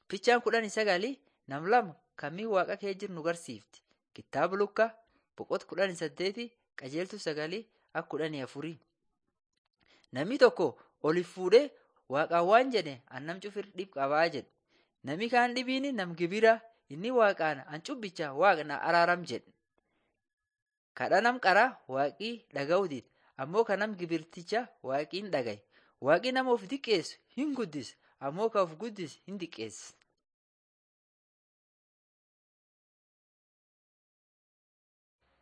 Fichaan kudhanii sagalii nam lama kamii waaqa kee jiru nu garsiifti. Kitaaba Lukaa boqota kudhanii saddeeti qajeeltuu sagalii akka kudhanii afurii. Namni tokko oliif fuudhee waaqaan waan jedhe annam cufir dhib qabaa jedhe. Nami kaan dhibiin nam gibira inni waaqaan an cubbicha waaqa na araaram jedhe. Kadha nam qaraa waaqii dhaga'uu dide ammoo kan nam gibirticha waaqii hin dhagaye. Waaqi nama of diqqeessu hin guddisa ammoo kan of guddisu hin diqqeessa.